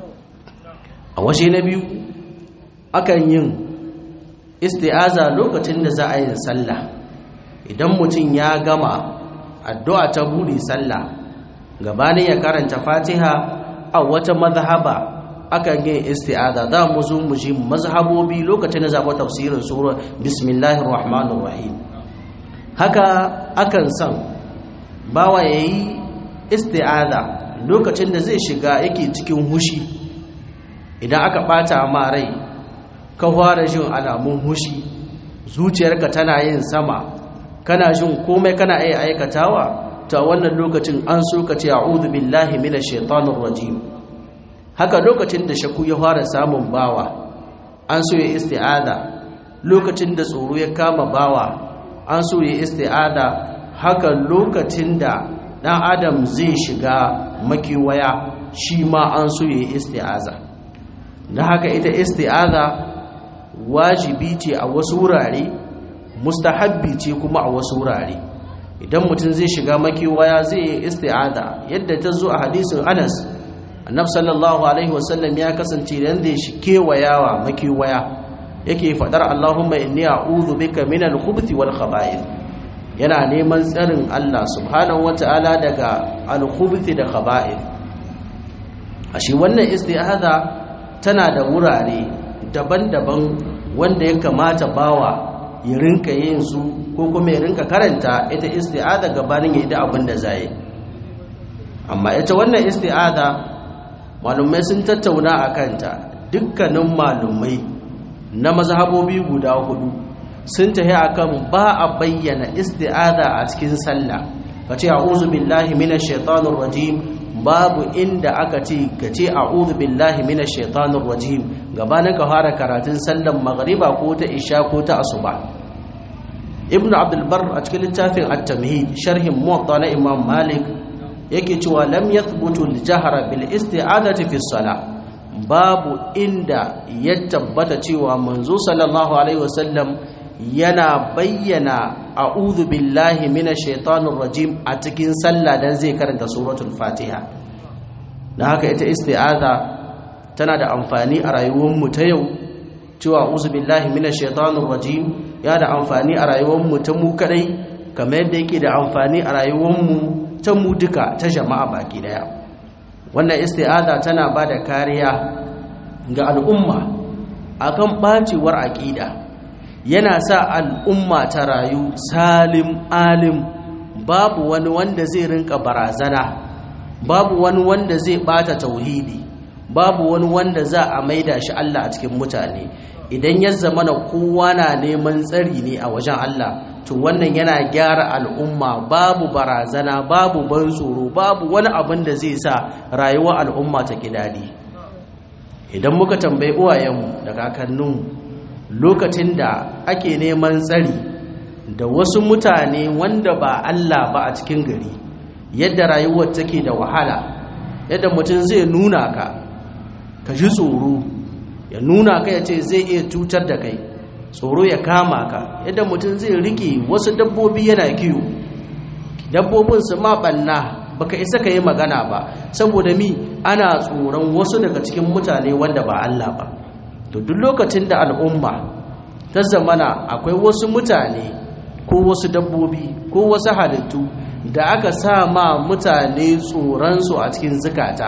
A: a washe na biyu akan yin isti'aza lokacin da za a yin sallah idan mutum ya gama addu'a ta buri sallah gabanin ya karanta fatiha a wata mazhaba akan yin isti'aza za mu zo mu ji mazhabobi lokacin da zaɓa tafsirin sura bismillahir rahmanir rahim haka akan san bawa yayi isti'aza lokacin da zai shiga yake cikin hushi idan aka bata ma rai ka fara jin alamun hushi zuciyarka tana yin sama kana jin komai kana iya aikatawa ta wannan lokacin an so ka ce a'udhu billahi minash shaitanir rajim haka lokacin da shaku ya fara samun bawa an so ya isti'ada lokacin da tsoro ya kama bawa an so ya isti'ada haka lokacin da dan adam zai shiga makiwaya shi ma an so ya isti'aza da haka ita isti'aza wajibi ce a wasu wurare mustahabbi ce kuma a wasu wurare idan mutum zai shiga makiwaya zai yi isti'aza yadda ta zo a hadisin Anas annabi sallallahu alaihi wasallam ya kasance dan zai shi kewayawa makiwaya yake fadar Allahumma inni a'udhu bika minal khubuthi wal khaba'ith yana neman tsarin Allah subhanahu wata'ala daga al khubuthi da khaba'ith ashe wannan isti'aza tana da wurare daban-daban wanda ya kamata bawa ya rinka yin su ko kuma ya rinka karanta ita isti'aza gabanin ya yi da abin da zai amma ita wannan isti'aza malumai sun tattauna a kanta dukkanin malumai na mazhabobi guda hudu sun tahi akan ba a bayyana isti'aza a cikin sallah kace a'udhu billahi minash shaitanir rajim babu inda aka ce kace a'udhu billahi minash shaitanir rajim gabanin ka fara karatun sallan magriba ko ta isha ko ta asuba ibnu abdul bar a cikin littafin at-tamhid sharhin muwatta na imam malik yake cewa lam yathbutu al-jahra bil isti'adati fi salah babu inda ya tabbata cewa manzo sallallahu alaihi wasallam yana bayyana a'udhu billahi minash shaitanir rajim a cikin sallah dan zai karanta suratul fatiha dan haka ita isti'aza tana da amfani a rayuwar mu ta yau cewa a'udhu billahi minash shaitanir rajim ya da amfani a rayuwar mu ta mu kadai kamar yadda yake da amfani a rayuwar mu ta mu duka ta jama'a baki daya wannan isti'aza tana ba da kariya ga al'umma akan bacewar aqida yana sa al'umma ta rayu salim alim babu wani wanda zai rinka barazana babu wani wanda zai bata tauhidi babu wani wanda za a maida shi Allah a cikin mutane idan ya zama na kowa na neman tsari ne a wajen Allah to wannan yana gyara al'umma babu barazana babu ban tsoro babu wani abin da zai sa rayuwar al'umma ta daɗi. idan muka tambayi uwayenmu da kakanninmu lokacin da ake neman tsari da wasu mutane wanda ba Allah ba a cikin gari yadda rayuwar take da wahala yadda mutum zai nuna ka ka ji tsoro ya nuna ka ya ce zai iya cutar da kai tsoro ya kama ka yadda mutum zai rike wasu dabbobi yana kiwo dabbobin su ma banna baka isa ka yi magana ba saboda mi ana tsoron wasu daga cikin mutane wanda ba Allah ba to duk lokacin da al'umma ta zamana akwai wasu mutane ko wasu dabbobi ko wasu halittu da aka sa ma mutane tsoronsu a cikin zukata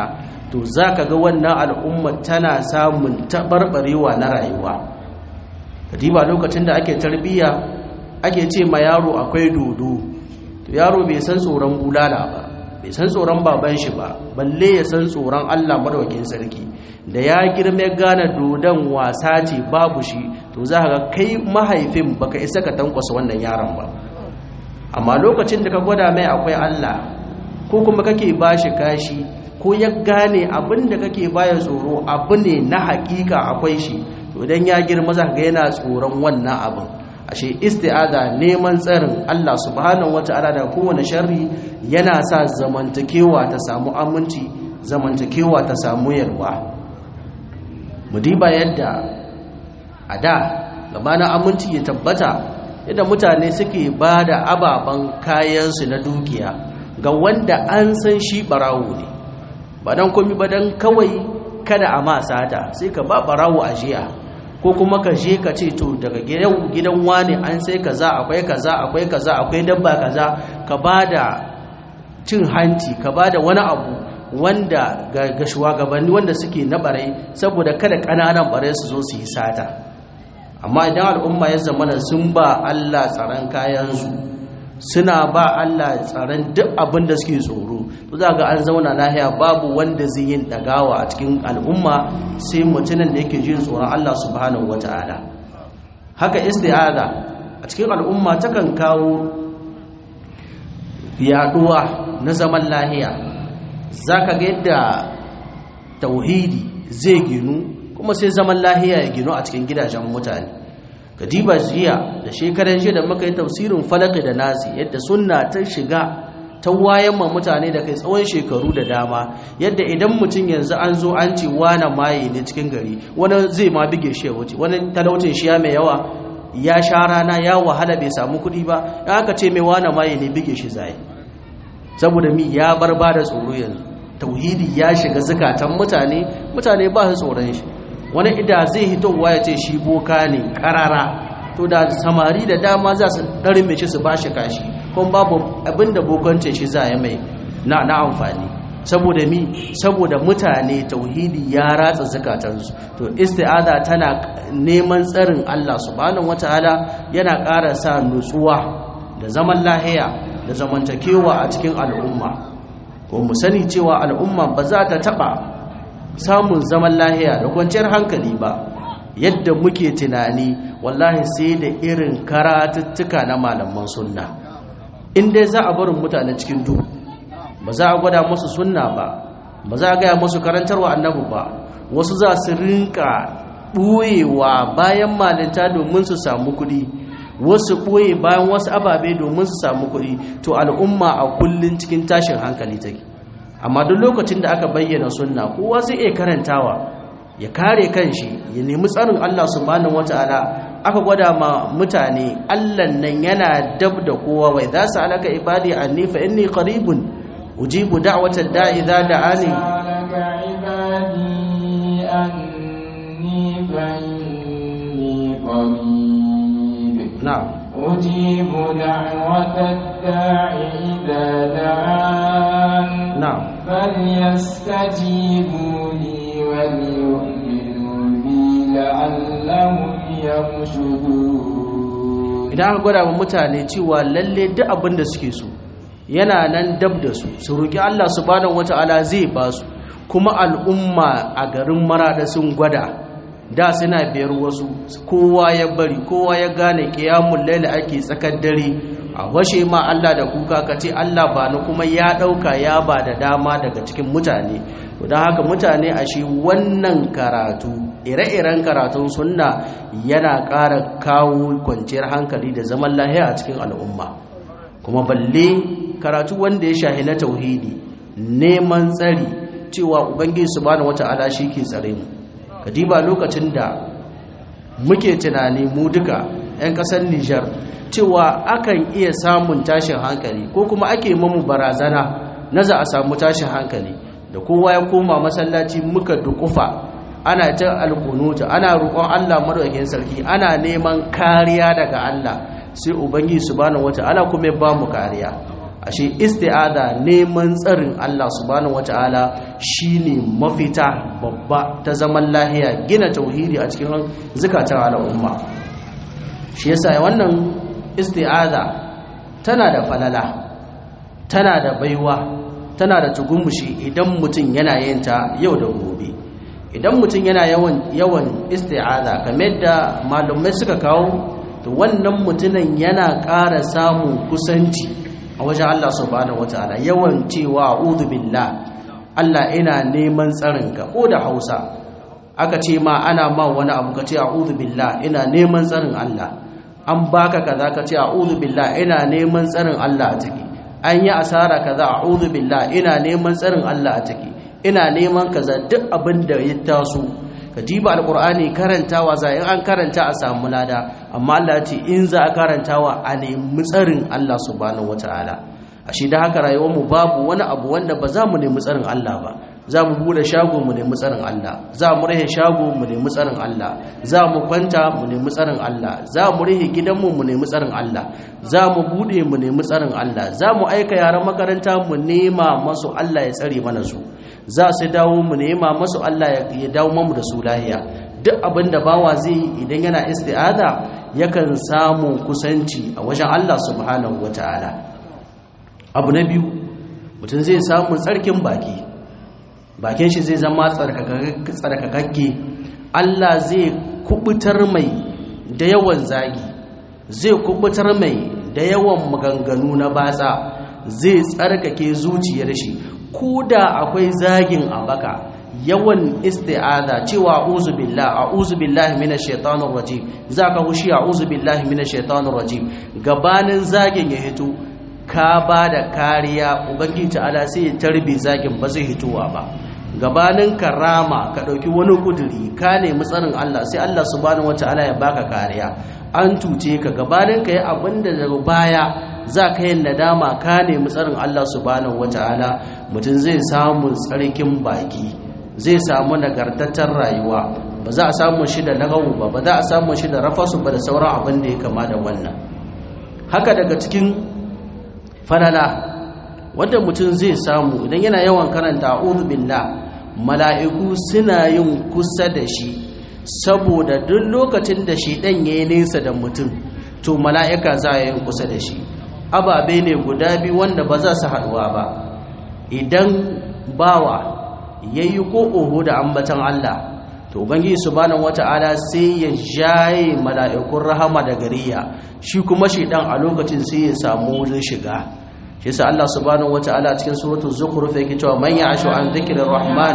A: to za ka ga wannan al'umma tana samun taɓarɓarewa na rayuwa kadiba lokacin da ake tarbiyya ake ce ma yaro akwai dodo to yaro bai san tsoron bulala ba bai san tsoron baban shi ba balle ya san tsoron Allah madaukakin sarki da ya girme gane dodon wasa ce babu shi to za ga kai mahaifin baka isa ka tankwasa wannan yaron ba amma lokacin da ka gwada mai akwai Allah ko kuma kake bashi kashi ko ya gane abin da kake baya tsoro abu ne na hakika akwai shi to idan ya girma za ga yana tsoron wannan abin ashe isti'aza neman tsarin Allah subhanahu wata'ala da kowane sharri yana sa zamantakewa ta samu aminci zamantakewa ta samu yarwa mu diba yadda a da gabanin aminci ya tabbata yadda mutane suke ba da ababen kayansu na dukiya ga wanda an san shi barawo ne ba don komi ba don kawai kada a ma sata sai ka ba barawo a jiya ko kuma ka je ka ce to daga gidan wani an sai kaza akwai kaza akwai kaza akwai dabba kaza ka ba da cin hanci ka ba da wani abu wanda ga shugabanni wanda suke na barai saboda kada ƙananan barai su zo su yi sata amma idan al'umma ya zamana sun ba Allah tsaron kayansu suna ba Allah tsaron duk abin da suke tsoro to za ga an zauna lahiya babu wanda zai yin dagawa a cikin al'umma sai mutumin da yake jin tsoron Allah subhanahu wata'ala haka isti'aza a cikin al'umma takan kawo yaduwa na zaman lahiya zaka ga yadda tauhidi zai ginu kuma sai zaman lahiya ya ginu a cikin gidajen mutane kadiba jiya da shekaran jiya da muka yi tafsirin falaki da nasi yadda sunna ta shiga ta wayan ma mutane da kai tsawon shekaru da dama yadda idan mutum yanzu an zo an ce wana maye ne cikin gari wani zai ma bige shi ya wuce wani talaucin shi ya mai yawa ya sha rana ya wahala bai samu kuɗi ba ya aka ce mai wana maye ne bige shi zai saboda mi ya bar ba da tsoro yanzu tauhidi ya shiga zukatan mutane mutane ba su tsoron shi wani ida zai hitowa ya ce shi boka ne karara to da samari da dama za su ɗarin mai su ba shi kashi kuma babu abinda bokance shi za ya mai na na amfani saboda mi saboda mutane tauhidi ya ratsa zakatansu to isti'aza tana neman tsarin Allah subhanahu wataala yana ƙara sa nutsuwa da zaman lahiya da zamantakewa a cikin al'umma ko mu sani cewa al'umma ba za ta taɓa samun zaman lahiya da kwanciyar hankali ba yadda muke tunani wallahi sai da irin karatuttuka na malaman sunna in dai za a barin mutane cikin duhu ba za a gwada musu sunna ba ba za a gaya musu karantarwa annabi ba wasu za su rinka ɓoyewa bayan malinta domin su samu kuɗi wasu ɓoye bayan wasu ababe domin su samu kuɗi to al'umma a kullum cikin tashin hankali take amma duk lokacin da aka bayyana sunna kowa zai iya karantawa ya kare kanshi ya nemi tsarin Allah subhanahu wataala aka gwada ma mutane Allah nan yana dab da kowa wai za su alaka ibadi anni fa inni qaribun ujibu da'watad da'i idza da'ani na'am
B: أجيب دعوة الداع إذا دعان
A: na'am
B: فليستجيبوا لي وليؤمنوا بي لعلهم يرشدون
A: idan aka gwada wa mutane cewa lalle duk abin da suke so yana nan dab da su su roki Allah subhanahu wata'ala zai ba su kuma al'umma a garin marada sun gwada da suna biyar wasu kowa ya bari kowa ya gane kiyamun laila ake tsakar dare a washe ma Allah da kuka ka ce Allah ba ni kuma ya dauka ya ba da dama daga cikin mutane to don haka mutane a shi wannan karatu ire-iren karatun sunna yana ƙara kawo kwanciyar hankali da zaman lahiya a cikin al'umma kuma balle karatu wanda ya shahi na tauhidi neman tsari cewa ubangiji subhanahu wata'ala shi ke tsare mu kadiba lokacin da muke tunani mu duka 'yan ƙasar Nijar cewa akan iya samun tashin hankali ko kuma ake mamu barazana na za a samu tashin hankali da kowa ya koma masallaci muka dukufa ana ta alkunuta ana roƙon Allah madaukakin sarki ana neman kariya daga Allah sai ubangi subhanahu wata'ala kuma ya bamu kariya ashe isti'ada neman tsarin Allah subhanahu wataala shine mafita babba ta zaman lahiya gina tauhidi a cikin zakatan al'umma shi yasa wannan isti'ada tana da falala tana da baiwa tana da tugumushi idan mutum yana yin ta yau da gobe idan mutum yana yawan yawan isti'aza kamar da malumai suka kawo to wannan mutumin yana ƙara samun kusanci a wajen Allah subhanahu wataala yawan cewa a'udhu billah Allah ina neman tsarinka ko da Hausa aka ce ma ana ma wani abu ka ce a'udhu billah ina neman tsarin Allah an baka kaza ka ce a'udhu billah ina neman tsarin Allah a ciki an yi asara kaza a'udhu billah ina neman tsarin Allah a ciki ina neman kaza duk abin da ya taso ka diba alqur'ani karantawa za in an karanta a samu lada amma Allah ya ce in za a karantawa a nemi tsarin Allah subhanahu wataala ashe da haka rayuwar mu babu wani abu wanda ba za mu nemi tsarin Allah ba za mu bude shago mu nemi tsarin Allah za mu rahe shago mu nemi tsarin Allah za mu kwanta mu nemi tsarin Allah za mu rahe gidanmu mu nemi tsarin Allah za mu bude mu nemi tsarin Allah za mu aika yaran makaranta mu nema masu Allah ya tsare mana su za su dawo mu nema masu Allah ya dawo mamu da su lahiya duk abin da bawa zai yi idan yana isti'ada yakan samu kusanci a wajen Allah subhanahu wataala abu na biyu mutum zai samu tsarkin baki bakin shi zai zama tsarkakakke Allah zai kubutar mai da yawan zagi zai kubutar mai da yawan maganganu na batsa zai tsarkake zuciyar shi ko da akwai zagin a baka yawan isti'aza cewa a'udhu billahi a'udhu billahi minash shaitanir rajim zaka hushi a'udhu billahi minash shaitanir rajim gabanin zagin ya hito ka ba da kariya ubangiji ta'ala sai ya tarbi zagin ba zai hitowa ba gabanin karama ka ɗauki wani kuduri ka nemi tsarin Allah sai Allah subhanahu wata'ala ya baka kariya an tuce ka gabanin ka yi abin da daga baya za ka yi nadama ka nemi tsarin Allah subhanahu wata'ala mutum zai samu tsarkin baki zai samu nagartattar rayuwa ba za a samu shi da nagawu ba ba za a samu shi da rafasu ba da sauran abin da ya kama da wannan haka daga cikin falala wanda mutum zai samu idan yana yawan karanta a'udhu billah mala'iku suna yin kusa da shi saboda duk lokacin da shi dan yayi nesa da mutum to mala'ika za ya yi kusa da shi ababe ne guda biyu wanda ba za su haduwa ba idan bawa yayi ko oho da ambatan Allah to ubangiji subhanahu wata'ala sai ya jaye mala'ikun rahama da gariya shi kuma shi dan a lokacin sai ya samu wurin shiga shi yasa Allah subhanahu wata'ala cikin suratul zukhruf yake cewa man ya'ashu an dhikrir rahman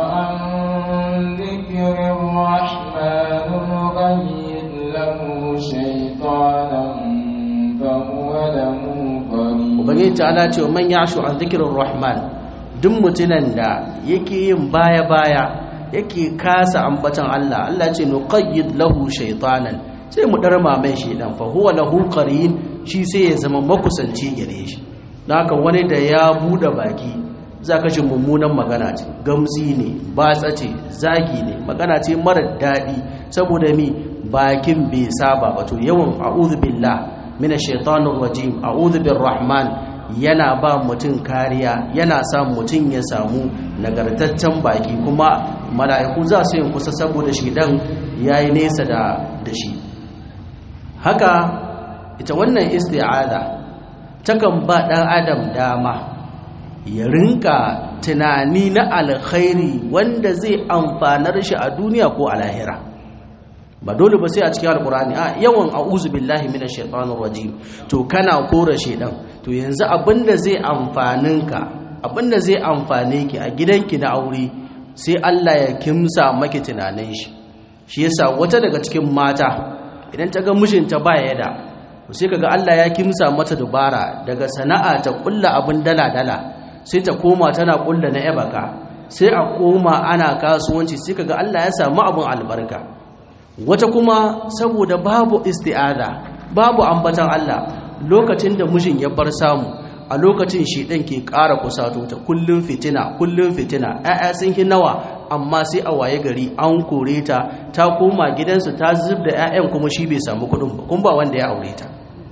A: ubangiji ta'ala ce man ya'ashu an dhikrir rahman duk mutunan da yake yin baya baya yake kasa ambatan Allah Allah ce nuqayyid lahu shaytanan sai mu darma mai shaydan fa huwa lahu qarin shi sai ya zama makusanci gare shi haka wani da ya bude baki zaka ji mummunan magana ce gamzi ne batsa ce zagi ne magana ce mara dadi saboda mi bakin bai saba ba to yawan a'udhu billah minash shaitanir rajim a'udhu birrahman yana ba mutum kariya yana sa mutum ya samu nagartaccen baki kuma mala'iku za su yin kusa saboda shi dan yayi nesa da da shi haka ita wannan isti'aza takan ba dan adam dama ya rinka tunani na alkhairi wanda zai amfanar shi a duniya ko a lahira ba dole ba sai a cikin alkurani a yawan a'udhu billahi minash shaitanir rajim to kana kora shedan to yanzu abinda zai amfanin ka abinda zai amfane ki a gidanki na aure sai Allah ya kimsa maki tunanin shi shi yasa wata daga cikin mata idan ta ga mijinta ba ya da sai kaga Allah ya kimsa mata dubara daga sana'a ta kulla abin dala dala sai ta koma tana kulla na ebaka sai a koma ana kasuwanci sai kaga Allah ya samu abin albarka wata kuma saboda babu isti'ada babu ambatan Allah lokacin da mijin ya bar samu a lokacin shedan ke ƙara kusato ta kullun fitina kullun fitina ƴaƴa sun hi nawa amma sai a waye gari an kore ta ta koma gidansu ta zub da ƴaƴan kuma shi bai samu kuɗin ba kun ba wanda ya aure ta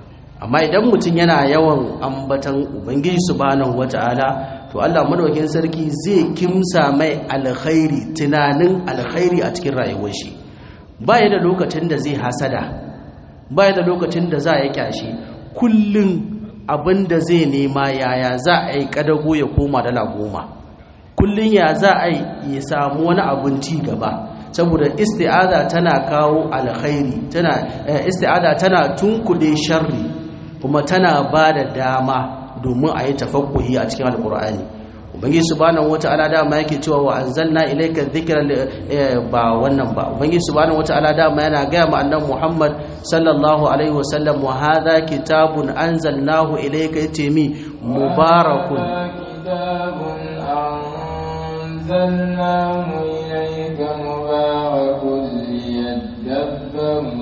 A: amma idan mutum yana yawan ambatan ubangiji subhanahu wata'ala to Allah madaukakin sarki zai kimsa mai alkhairi tunanin alkhairi a cikin rayuwar shi baya da lokacin da zai hasada baya da lokacin da za a yi kyashi kullum abin da zai nema yaya za a yi kadago ya koma dala goma kullum ya za a yi ya samu wani abin ci gaba saboda isti'aza tana kawo alkhairi tana isti'aza tana tunkuɗe sharri kuma tana ba da dama domin a yi tafakkuhi a cikin alkur'ani ubangi subhanahu wata'ala dama yake cewa wa anzalna ilayka dhikra ba wannan ba ubangi subhanahu wata'ala dama yana gaya ma annabi Muhammad sallallahu alaihi wasallam wa hadha kitabun anzalnahu ilayka yatimi mubarakun
B: kitabun anzalnahu ilayka mubarakun liyadabbaru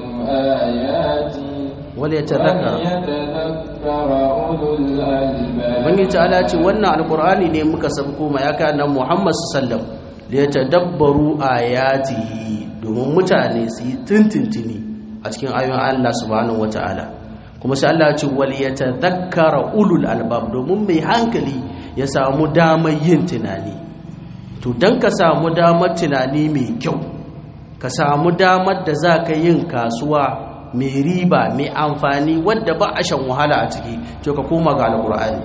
B: ayati
A: وليتذكر
B: وليتذكر أولو الألباب
A: ubangiji ta'ala ce wannan alkur'ani ne muka sabko ma ya kana muhammad sallam da ya tadabbaru ayatihi domin mutane su yi tintintini a cikin ayoyin Allah subhanahu wata'ala kuma sai Allah ya ce wal yatadhakkara ulul albab domin mai hankali ya samu damar yin tunani to dan ka samu damar tunani mai kyau ka samu damar da za ka yin kasuwa mai riba mai amfani wadda ba a shan wahala a ciki to ka koma ga alkur'ani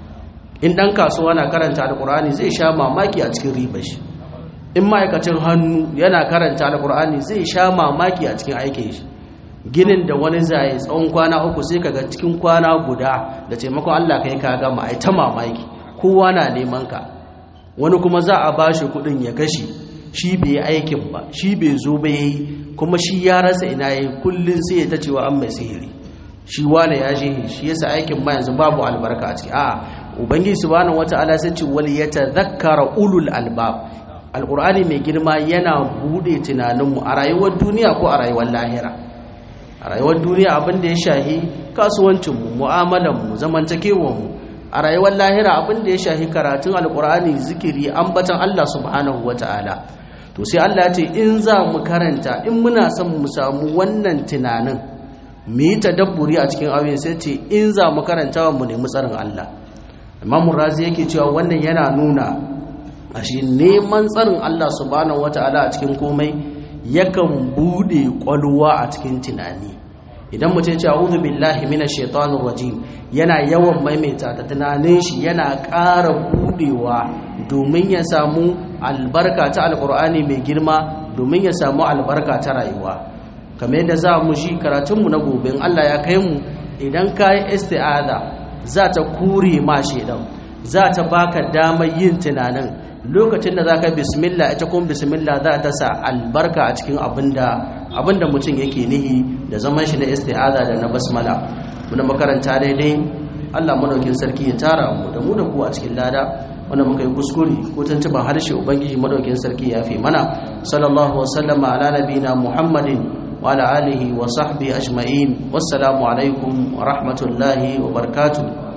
A: in dan kasuwa na karanta alkur'ani zai sha mamaki a cikin ribar shi in ma'aikacin hannu yana karanta alkur'ani zai sha mamaki a cikin aikin shi ginin da wani zai tsawon kwana uku sai kaga cikin kwana guda da taimakon Allah kai ka gama ai ta mamaki kowa na neman ka wani kuma za a bashi kudin ya kashi shi bai aikin ba shi bai zo ba yayi kuma shi ya rasa ina yayi kullun sai ya ta cewa an mai sihiri shi wane ya je shi yasa aikin ma yanzu babu albarka a ciki a'a ubangiji subhanahu wataala sai ce wal yatadhakkara ulul albab alqur'ani mai girma yana bude tunaninmu a rayuwar duniya ko a rayuwar lahira a rayuwar duniya abin da ya shahi kasuwancinmu mu'amalanmu zamantakewanmu a rayuwar lahira abin da ya shahi karatun alqur'ani zikiri ambatan Allah subhanahu wataala to sai Allah ya ce in za mu karanta in muna son mu samu wannan tunanin mu yi tadabburi a cikin ayoyin sai ce in za mu karanta mu nemi tsarin Allah Imam Razi yake cewa wannan yana nuna ashe neman tsarin Allah subhanahu wataala a cikin komai yakan bude kwalwa a cikin tunani idan mutum ce a'udhu billahi minash shaitanir rajim yana yawan maimaita ta tunanin shi yana ƙara budewa domin ya samu albarka ta alqur'ani mai girma domin ya samu albarka ta rayuwa kamar yadda za mu shi karatunmu na gobe in Allah ya kai mu idan ka yi isti'ada za ta kure ma shedan za ta baka damar yin tunanin lokacin da za ka bismillah ita kuma bismillah za ta sa albarka a cikin abinda abinda mutum yake nihi da zaman shi na isti'ada da na basmala muna makaranta daidai Allah madaukin sarki ya tara mu da mu da ku a cikin lada wanda muka yi kuskure ko tuntuban harshe ubangiji madaukin sarki ya fi mana sallallahu wa sallama ala nabina muhammadin wa ala alihi wa sahbihi ajma'in wassalamu alaikum wa rahmatullahi wa barakatuh